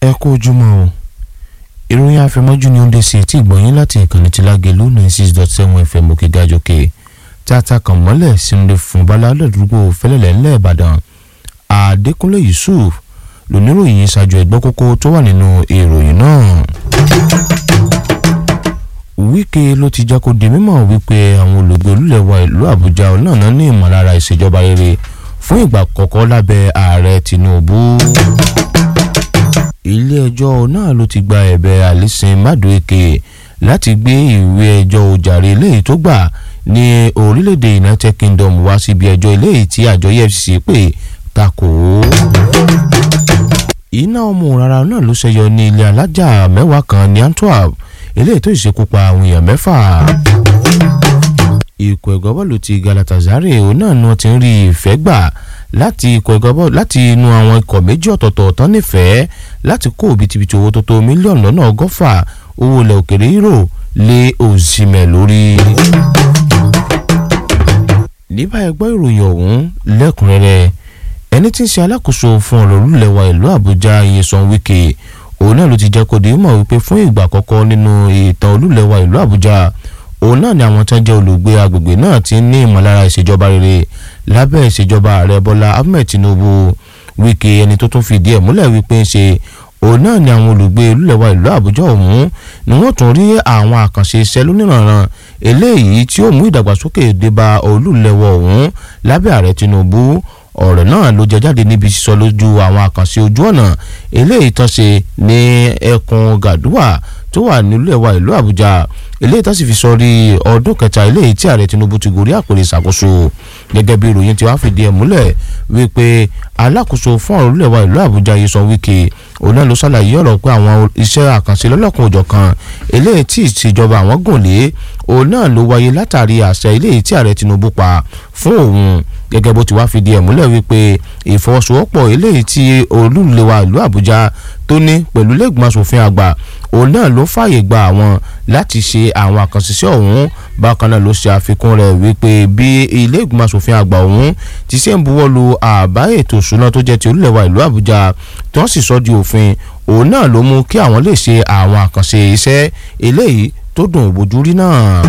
ẹ kú ojúmọ́ o ìròyìn àfẹmọ́jú ni ó ń dé sí etí ìgbọ̀nyín láti ìkànnì tí lágẹ̀lú ninety six dot seven fm òkè gàjọkè tí a ta kàn mọ́lẹ̀ sínú fún bala lọ́dúgbò fẹ́lẹ́lẹ̀ ńlẹ̀ ìbàdàn àdékúnlé yusuf lóníròyìn ṣáájú ẹgbẹ́ kókó tó wà nínú ìròyìn náà. wíkẹ́ ló ti jẹ́ kó di mímọ̀ wípé àwọn olùgbé olúlẹ̀wà ìlú àbújá ọ̀nà ní ìmọ̀lára ìṣèjọba rere fún ìgbà kọ̀ọ̀kan lábẹ́ ààrẹ tinubu ilé-ẹjọ́ náà ló ti gba ẹ̀bẹ̀ alison madueke láti gbé ìwé ẹjọ́ ojàre eléyìí tó gbà ní orílẹ̀-èdè united kingdom wá síbi ẹjọ́ eléyìí tí àjọ efcc pè takò ó. iná ọmọ rárá náà ló ṣẹyọ ní ilé alájà mẹ́wàá kan ní antwerp eléyìí tó ìṣekú pa àwọn èèyàn mẹ́fà ikọ̀ ẹ̀gọ́ bọ́ọ̀lù ti galatasaray òun náà ni wọ́n ti ń rí ìfẹ́ gbà láti ikọ̀ ẹ̀gọ́ bọ́ọ̀lù láti inú àwọn ikọ̀ méjì ọ̀tọ̀ọ̀tọ̀ tán nífẹ̀ẹ́ láti kó òbítíbitì owó tó tó mílíọ̀nù lọ́nà ọgọ́fà owó ilẹ̀ òkèrè euro lé òsìmẹ̀ lórí. níbà ẹgbẹ́ ìròyìn ọ̀hún lẹ́kùnrẹ́rẹ́ ẹni tí ń ṣe alákòóso fún ọ̀rọ̀ olúlẹ̀wà ìlú àbújá iyesan wike òun náà ló ti jẹ́ kó di mọ̀ wípé fún ìgbà àkọ́kọ́ nínú ìtàn olúlẹ̀wà ìlú àbújá òun náà ni àwọn tó ń jẹ́ olùgbé agbègbè náà ti ní ìmọ̀lára ìṣèjọba rere lábẹ́ ìṣèjọba ààrẹ bọ́lá ahmed tinubu wike ẹni tó tún fìdí ẹ̀ múlẹ̀ wípé ń ṣe òun náà ni àwọn olùgbé olúlẹ̀wà ìlú àbújá ọ̀hún ni wọ́n tún rí àwọn àkànṣe iṣẹ́ lónìrànràn eléyìí tí ó mú ìdàgbàsókè débá olúlẹ̀wà ọ̀hún lábẹ́ ààrẹ tinubu ọ̀rọ̀ náà ló jẹ jáde níbi sísọ lójú àwọn àkànṣe ojú ọ̀nà eléyìí tán ṣe ní ẹkùn gàdúwà tó wà nílùú ẹ̀wà ìlú àbújá eléyìí tó sì fi sọrí ọdún kẹta eléyìí tí ààrẹ tinubu ti gorí àpèrè ìṣàkóso gẹ́gẹ́ bí ìròyìn tí wàá fìdí ẹ̀ múlẹ̀ wípé alákòóso fún ọ̀rọ̀ olúẹ̀wà ìlú àbújá yìí sọ wíkẹ́ òun náà ló ṣàlàyé ọ̀rọ̀ pé àwọn iṣẹ́ àkànṣe lọ́lọ́kan òjọ̀kan eléyìí tí ìṣèjọba àwọn gùn lé òun náà ló wáyé látàrí àṣẹ eléyìí tí ààrẹ tinubu pa fún òun gẹ́gẹ́ bó ti wá fìdí ẹ̀ múlẹ̀ wípé ìfọwọ́sowọ́pọ̀ eléyìí tí olúlẹ̀wà ìlú àbújá tó ní pẹ̀lú lẹ́gbọ̀n asòfin àgbà òun náà ló fààyè gba àwọn láti ṣe àwọn àkànṣiṣẹ́ ọ̀hún bákan náà ló ṣe àfikún rẹ̀ wípé bí ilé ìgbìmọ̀ asòfin àgbà ọ̀hún ti ṣe ń buwọ́ lu àbá ètò ìṣúná tó jẹ́ ti olúlẹ̀wà ìlú àbújá tí wọ́n sì sọ di òfin òun náà ló mú kí àwọn lè ṣe àwọn àkànṣe iṣẹ́ eléyìí tó dùn ìbòjú rí náà.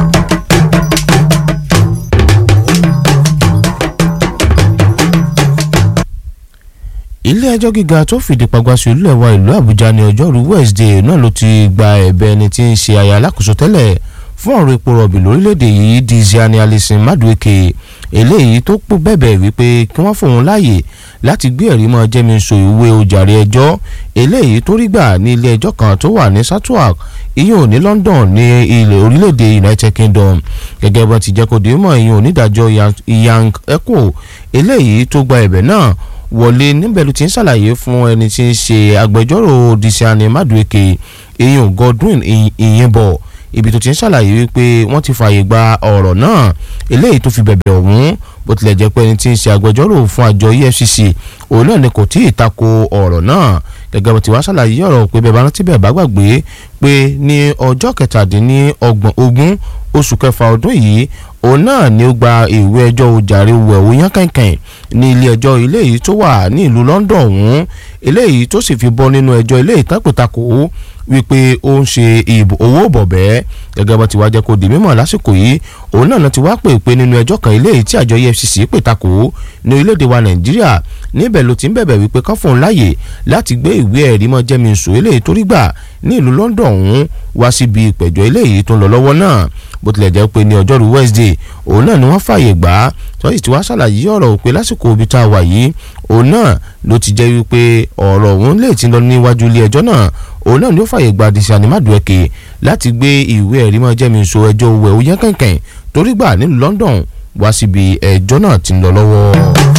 ilé ẹjọ́ gíga tó fìdí pagbá sí olúlẹ̀wà ìlú àbújá ní ọjọ́rú wednesday náà ló ti gba ẹ̀bẹ̀ ẹni tí ń ṣe aya alákòóso tẹ́lẹ̀ fún ọ̀rọ̀ epo rọ̀bì lórílẹ̀‐èdè yìí diziani alison madueke eléyìí tó pọ̀ bẹ̀bẹ̀ wípé kí wọ́n fòun láàyè láti gbé ẹ̀rí mọ́ jẹ́mísọ ìwé ojàre ẹjọ́ eléyìí tó rí gbà ní ilé ẹjọ́ kan tó wà ní southwark ìyẹn ní london ní ilẹ̀ orílẹ̀‐èdè united kingdom gẹ́gẹ́ bó ti jẹ́ kó dé mọ́ ìyẹn onídàájọ́ yang echo eléyìí tó gba ẹ̀bẹ̀ náà wọlé níbẹ̀ ló ti ń ṣàlàyé fún ẹni tí ń ṣe agbẹjọ́rò disiani madueke eyín godwin ìyìnbọ̀ ibi tó ti ń ṣàlàyé wípé wọ́n ti fààyè gba ọ̀rọ̀ náà eléyìí tó fi bẹ̀bẹ̀ ọ̀hún bó tilẹ̀ jẹ́ pé ẹni tí ń ṣe agbẹjọ́rò fún àjọ efcc òun náà ni kò tí ì tako ọ̀rọ̀ náà gẹ́gẹ́ bó ti wá ṣàlàyé ọ̀rọ̀ pé bẹ́ẹ̀ bá rántí bẹ́ẹ̀ bá gbàgbé pé ní ọjọ́ kẹtàdínlọ́gbọ̀n ogún oṣù kẹfà ọdún yìí òun náà ni ó gba ìwé ẹjọ́ ojàre wẹ̀wò yán kẹ̀kẹ́ ní ilé ẹjọ́ ilé yìí tó wà ní ìlú London ọ̀hún eléyìí tó sì fi bọ́ nínú ẹjọ́ ilé ìtàkùtàkù wípé ó ń ṣe ìbò owó bọ̀bẹ́ gẹ́gẹ́ bá ti wá jẹ́ kó di mímọ̀ lásìkò yìí òun náà ti wá pè pé nínú ẹjọ́ kan eléyìí tí àjọ EFCC pè takò ní orílẹ̀-èdè wa Nàìjíríà níbẹ̀ ló ti ń bẹ̀bẹ̀ wípé kán fóun láàyè láti gbé ìwé ẹ̀rí mọ́ jẹ́mísù eléyìí tó rí gbà ní ìlú London ọ̀hún wá síbi ìpẹ̀jọ́ eléyìí tó ń lọ lọ́wọ́ náà bó tilẹ̀ jẹ́ pé ní ọjọ́rú Wednesday òun náà ni wọ́n fààyè gbà á tí wọ́n sì ti wá ṣàlàyé ọ̀rọ̀ pé lásìkò ibi tá a wà yìí òun náà ló ti jẹ́ wípé ọ̀rọ̀ òun lè ti lọ níwájú ilé ẹjọ́ náà òun náà ni ó fààyè gba Diṣani Madueke láti gbé ìwé ẹ̀rí mọ́ jẹ́mísọ ẹjọ́ owó ẹ̀ òyìn kẹ̀kẹ́ torí gbà nílùú London wá síbi ẹjọ́ náà ti ń lọ lọ́wọ́.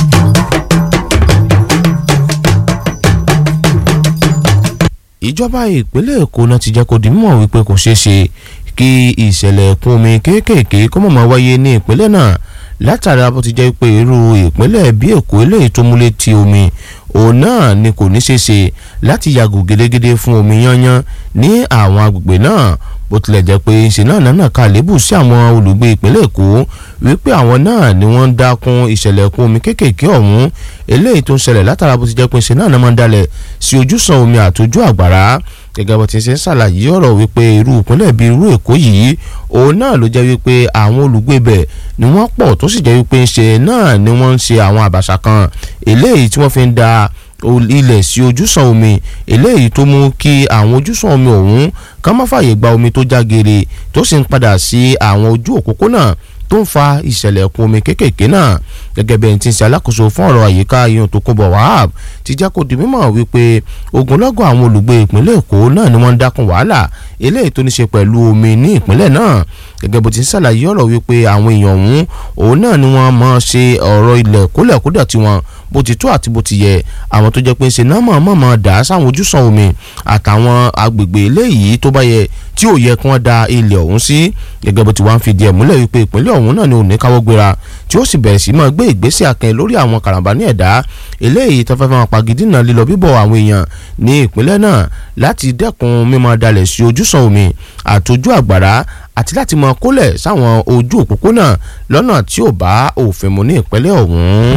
ìjọba ìpínlẹ̀ Èkó náà ti jẹ́ kó di mímọ̀ wípé kò ṣeé ṣe kí ìṣẹ̀lẹ̀ ẹ̀kún omi kéékèèké kó mọ̀ máa wáyé ní ìpínlẹ̀ náà látara bó ti jẹ́ pé irú ìpínlẹ̀ bí Èkó eléyìí tó múlẹ̀ ti omi òun náà ni kò ní ṣeé ṣe láti yàgò gédégédé fún omi yányán ní àwọn agbègbè náà bó tilẹ̀ jẹ́ pé ṣe náà náà kà lébù sí àwọn olùgbé ìpínlẹ̀ Èkó wípé àwọn náà ni wọ́n ń dákun ìṣẹ̀lẹ̀ ẹ̀kún omi kéékèèké ọ̀hún eléyìí tó ń ṣẹlẹ̀ látara bó ti jẹ́ pé ṣe náà ni wọ́n ń dalẹ̀ sí ojúsàn omi àtòjú àgbàrá gẹ́gẹ́ bó ti ṣe ń ṣàlàyé ọ̀rọ̀ wípé irú ìpínlẹ̀ bíi irú èkó yìí òun náà ló jẹ́ wípé àwọn olùgbé bẹ̀ ni wọ́n pọ̀ tó sì jẹ́ wípé ń ṣe náà ni wọ́n ń ṣe àwọn àbàṣà kan eléyìí tí wọ́n fi ń da ilẹ̀ sí ojúsàn omi eléyìí tó mú kí àwọn ojúsàn omi ọ̀hún kán má fààyè gba omi tó já geere tó sì ń padà sí àwọn ojú òpópónà tó ń fa ìṣẹ̀lẹ̀ ẹ̀kún omi kéékèèké náà gẹ́gẹ́ bí ẹni tí ń ṣe alákòóso fún ọ̀rọ̀ àyíká iyun tó kún bọ̀ wahab ti jẹ́ kó di mímọ̀ wípé ogunlọ́gọ̀ àwọn olùgbé ìpínlẹ̀ èkó náà ni wọ́n ń dákun wàhálà eléyìí tó ní ṣe pẹ̀lú omi ní ìpínlẹ̀ náà gẹ́gẹ́ bó ti ń ṣàlàyé ọ̀rọ̀ wípé àwọn èèyàn ọ̀hún òun náà ni wọ́n mọ̀ ṣe ọ̀rọ̀ ilẹ̀ kólẹ̀kódà tiwọn bó ti tó àti bó ti yẹ àwọn tó jẹ́ pé ṣe náà mọ̀ọ́mọ̀ dà sáwọn ojúsàn omi àtàwọn agbègbè eléyìí tó bá yẹ tí ò yẹ kí wọ́n da ilẹ̀ ọ̀hún sí gẹ́gẹ́ bó ti wá ń fìdí ẹ̀ múlẹ̀ wípé ìpínlẹ̀ ọ̀hún náà ni òní káwọ́ gbéra tí ó sì bẹ̀rẹ̀ sí máa gbé ìgbésẹ̀ akẹ́ lórí àwọn karambà ní ẹ̀dá eléyìí tó fẹ́ fẹ́ máa pagidínà lílọ bíbọ̀ àwọn èèyàn ní ìpínlẹ̀ náà láti dẹ́kun mímọ́ dalẹ̀ sí ojúsàn omi àtòjú àgbàrá àti láti máa kólẹ̀ sáwọn ojú òpópónà lọ́nà tí ò bá òfin mu ní ìpínlẹ̀ ọ̀hún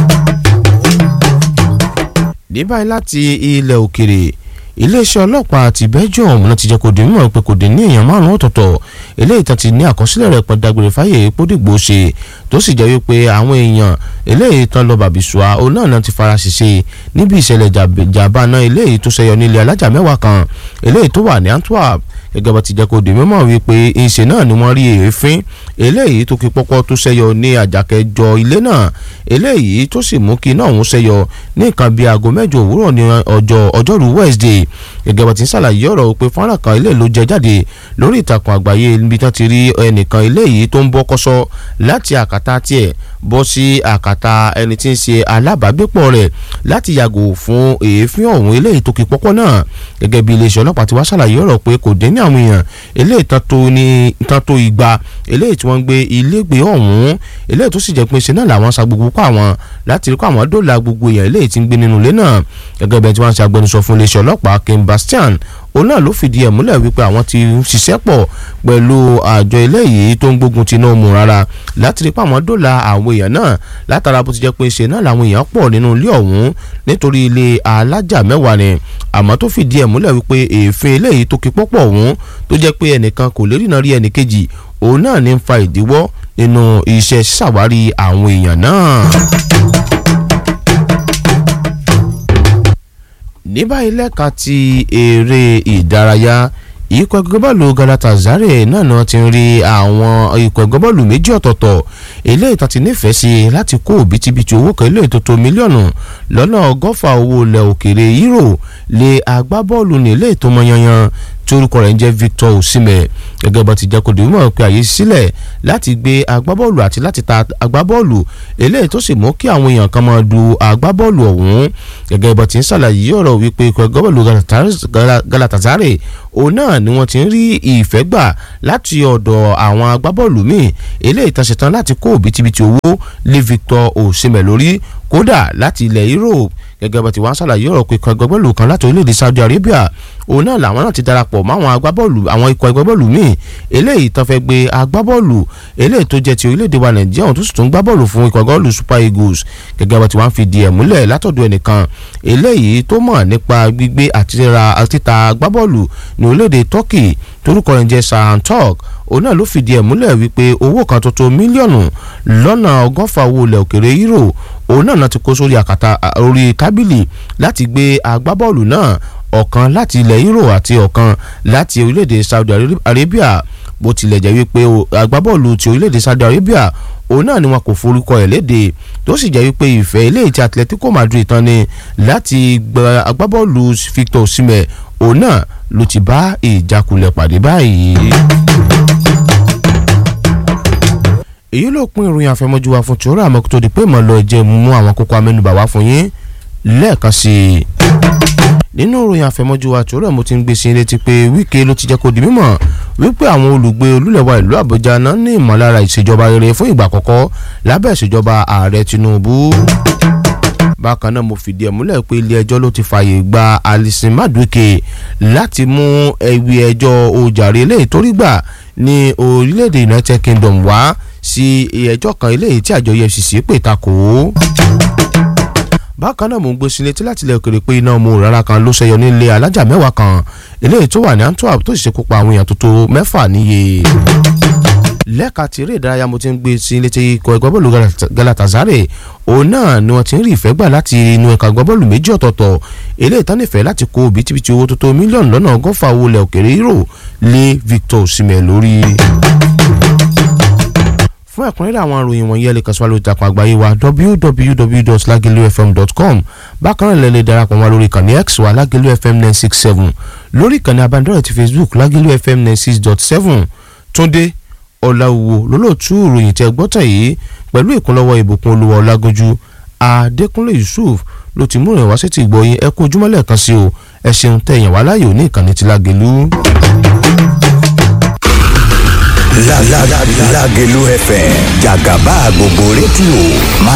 ní báyìí láti ilẹ̀ òkèrè iléeṣẹ́ ọlọ́pàá ti belgium náà ti jẹ́ kó di mímọ̀ pé kò dín ní èèyàn márùn-ún ọ̀tọ̀ọ̀tọ̀ eléyìí tán ti ní àkọsílẹ̀ rẹ̀ pẹ́ dágbére fáyé pódìgbò ṣe tó sì jẹ́ wípé àwọn èèyàn eléyìí tán lọ bàbíṣùà òun náà náà ti fara ṣiṣẹ́ níbi ìṣẹ̀lẹ̀ jàǹbá náà eléyìí tó ṣẹyọ nílé alájà mẹ́wàá kan eléyìí tó wà ní Antwerp gẹ́gẹ́ bá ti jẹ́ kó di mímọ̀ wípé ìṣe náà ni wọ́n rí èéfín eléyìí tó kí pọ́pọ́ tó ṣẹyọ ní àjàkẹ́jọ ilé náà eléyìí tó sì mú kí iná ọ̀hún ṣẹyọ ní nǹkan bíi aago mẹ́jọ òwúrọ̀ ní ọjọ́ ọjọ́rú Wednesday gẹ́gẹ́ bá ti ń ṣàlàyé ọ̀rọ̀ pé fọ́nrán kan ilé ló jẹ jáde lórí ìtàkùn àgbáyé níbi tí wọ́n ti rí ẹnìkan eléyìí tó ń bọ́ kọ́sọ́ láti àkàtà tiẹ̀ bọ́ sí àkàtà ẹni tí ń ṣe alábàágbépọ̀ rẹ̀ láti yàgò fún èéfín ọ̀hún eléyìí tó kí pọ́pọ́ náà gẹ́gẹ́ bí iléeṣẹ́ ọlọ́pàá ti wá ṣàlàyé ọ̀rọ̀ pé kò dé ní àwọn èèyàn eléyìí tán tó igba eléyìí tí wọ́n ń gbé ilégbèé ọ̀hún eléyìí tó sì jẹ́ pé ṣe náà làwọn sa gbogbo kó àwọn láti rí kó àwọn dóòlà gbogbo èèyàn eléyìí tí ń gbé nínú ilé náà gẹ́gẹ́ bẹ́ẹ̀ tí wọ́n ń ṣe agbẹnusọ fún iléeṣẹ́ ọlọ́pàá Kim Bastian òun náà ló fìdí ẹ̀ múlẹ̀ wípé àwọn ti ṣiṣẹ́ pọ̀ pẹ̀lú àjọ eléyìí tó ń gbógun ti náà mú rárá láti rí pé àwọn dóòlà àwọn èèyàn náà látara bó ti jẹ́ pé ṣe náà làwọn èèyàn pọ̀ nínú ilé ọ̀hún nítorí ilé alájà mẹ́wàá ni àmọ́ tó fìdí ẹ̀ múlẹ̀ wípé èéfín eléyìí tó kí pọ́pọ̀ ọ̀hún tó jẹ́ pé ẹnìkan kò lè rìnà rí ẹnìkejì òun náà ní ń fa ìdíwọ́ nínú iṣẹ́ ṣàwárí àwọn èèyàn náà. ní báyìí lẹ́ka ti eré ìdárayá ikọ̀ ẹgbẹ́ bọ́ọ̀lù Galatasaray náà ni wọ́n ti ń rí àwọn ikọ̀ ẹgbẹ́ bọ́ọ̀lù méjì ọ̀tọ̀ọ̀tọ̀ eléyìí tó ti nífẹ̀ẹ́ sí láti kó òbítíbitì owó kan eléyìí tó tó mílíọ̀nù lọ́nà ọgọ́fà owó ilẹ̀ òkèrè euro lé agbábọ́ọ̀lù ní eléyìí tó mọ yanyan tí orúkọ rẹ̀ ń jẹ́ Victor Osimhen gẹ́gẹ́ bá ti jẹ́ kó dìímọ̀ pé àyè sílẹ̀ láti gbé agbábọ́ọ̀lù àti láti ta agbábọ́ọ̀lù eléyìí tó sì mú kí àwọn èèyàn kan máa du agbábọ́ọ̀lù ọ̀hún gẹ́gẹ́ bá ti ń ṣàlàyé ọ̀rọ̀ wípé ikọ̀ agbábọ́ọ̀lù Galatasaray òun náà ni wọ́n ti ń rí ìfẹ́ gbà láti ọ̀dọ̀ àwọn agbábọ́ọ̀lù míì eléyìí tó ṣetán láti kó òbítíbitì owó lé Victor Osimhen lórí kódà láti ilẹ̀ Europe gẹ́gẹ́ bá ti wá ń ṣàlàyé ọ̀rọ̀ pé ikọ̀ agbábọ́ọ̀lù kan láti orílẹ̀-èdè Saudi Arabia òun náà làwọn náà ti darapọ̀ mọ́ àwọn agbábọ́ọ̀lù àwọn ikọ̀ agbábọ́ọ̀lù míì eléyìí tó fẹ́ gbé agbábọ́ọ̀lù eléyìí tó jẹ́ ti orílẹ̀-èdè wa Nàìjíríà òun tó sì tún gbá bọ́ọ̀lù fún ikọ̀ agbábọ́ọ̀lù Super Eagles gẹ́gẹ́ bá ti wá ń fi di ẹ̀ múlẹ̀ látọ̀dọ̀ ẹnìkan eléyìí tó mọ̀ nípa gbígbé àti títa agbábọ́ọ̀lù ní orílẹ̀-èdè Turkey torúkọ rẹ̀ ń jẹ́ Sahan Turk òun náà ló fìdí ẹ̀ múlẹ̀ wípé owó kan tó tó mílíọ̀nù lọ́nà ọgọ́fà owó ilẹ̀ òkèrè euro òun náà ti kó sórí àkàtà orí tábìlì láti gbé agbábọ́ọ̀lù náà ọ̀kan láti ilẹ̀ euro àti ọ̀kan láti orílẹ̀-èdè Saudi Arabia bó tilẹ̀ jẹ́ wípé agbábọ́ọ̀lù ti orílẹ̀-èdè Saudi Arabia òun náà ni wọn kò forúkọ ẹ̀ léde tó sì jẹ́ wípé ìfẹ́ eléyìí tí Atletico Madrid tán ni láti gba agbábọ́ọ̀lù Victor Osimhen òun náà ló ti bá ìjákulẹ̀ pàdé báyìí èyí ló pín ìròyìn àfẹmọ́jú wa fún tòrò àmọ́ kó tó di pé ìmọ̀ lọ jẹ́ mú àwọn kókó amẹ́nubà wá fún yín lẹ́ẹ̀kan sí i. nínú ìròyìn àfẹmọ́jú wa tòrò mo ti ń gbé sí létí pé Wike ló ti jẹ́ kó di mímọ̀ wípé àwọn olùgbé olúlẹ̀wà ìlú Àbújá náà ní ìmọ̀lára ìṣèjọba rere fún ìgbà àkọ́kọ́ lábẹ́ ìṣèjọba ààrẹ Tinubu bákan náà mo fìdí ẹ̀ múlẹ̀ pé ilé ẹjọ́ ló ti fààyè gba Alison Madueke láti mú ẹ̀wì ẹjọ́ ojàre eléyìí tó rí gbà ní orílẹ̀-èdè United Kingdom wá sí ẹjọ́ kan eléyìí tí àjọ EFCC pè takò ó bákan náà mò ń gbé sí létí láti ilẹ̀ òkèrè pé iná ọmọ òrara kan ló ṣẹyọ nílé alájà mẹ́wàá kan eléyìí tó wà ní Antwerp tó sì ṣekú pa àwọn èèyàn tó tó mẹ́fà níye lẹ́ka tí eré ìdárayá mo ti ń gbé sí létí ikọ̀ ẹgbẹ́ bọ́ọ̀lù Galatasaray òun náà ni wọ́n ti ń rí ìfẹ́ gbà láti inú ẹ̀ka ẹgbẹ́ bọ́ọ̀lù méjì ọ̀tọ̀ọ̀tọ̀ eléyìí tán nífẹ̀ẹ́ láti kó bìtìbìtì owó tó tó mílíọ̀nù lọ́nà ọgọ́fà owó ilẹ̀ òkèrè euro lé Victor Osimhen lórí fún ẹ̀kúnrẹ́rẹ́ àwọn ìròyìn wọ̀nyí ẹ lè kàn sí wa lórí ìtàkùn àgbáyé wa www.lagelufm.com bákan náà lè lè darapọ̀ wá lórí ìkànnì x wa lagelu fm nine six seven lórí ìkànnì abánidọ́rẹ̀ ti facebook lagelu fm nine six dot seven túndé ọ̀làwùwò lólóòtú ìròyìn tẹ gbọ́tàn yìí pẹ̀lú ìkúnlọ́wọ́ ìbùkún olúwa ọlágójú adékúnlé yusuf ló ti mú ìrìnwá sí ti gbọ́ yín ẹ kú ojúmọ́ lẹ́ẹ̀kan sí o ẹ ṣeun tẹ̀yìn wá láyò ní ìkànnì ti lágelu. Lágelú FM jàgàbá gbogbo rédíò máa